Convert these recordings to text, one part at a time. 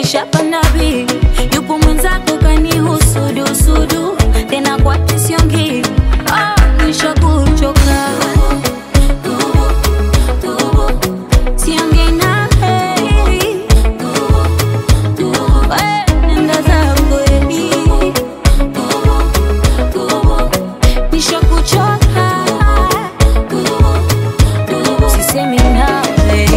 umeshapanda bi yupo mwenzako kanihusudusudu tena kwake siongii oh, nishakuchoka siongei nawe We, nenda zako edi nishakuchoka sisemi nawe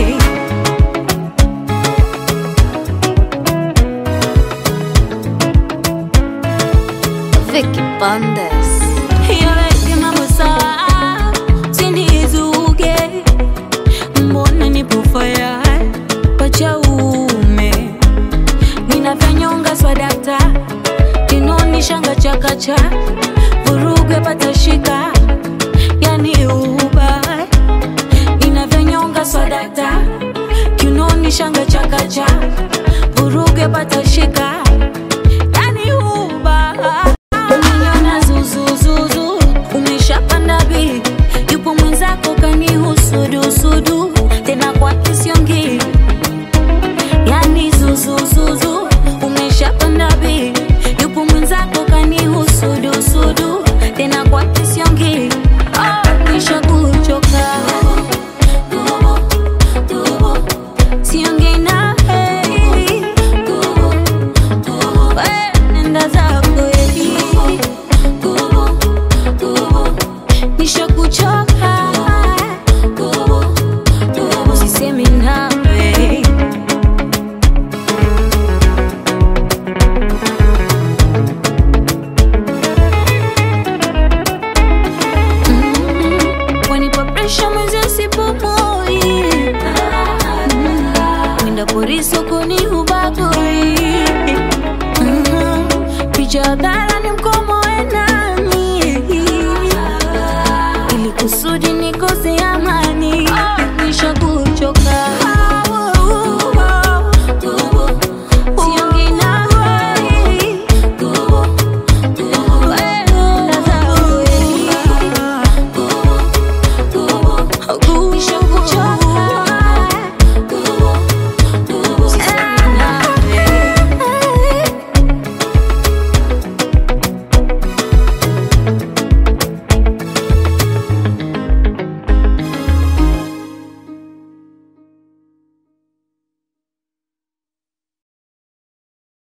Vicky Bandes. Yaweke mambo sawa, usinizuge. Mbona nipo fire pacha uume ninavyonyonga swadakta kinoni shanga chakacha vurugwe patashika yani uba ninavyonyonga swadakta kinoni shanga chakacha vurugwe patashika yani uba Umeniona zuzuzuzu, umeshapanda bi, yupo mwenzako kanihusudusudu, tena kwake siongii, yani zuzuzu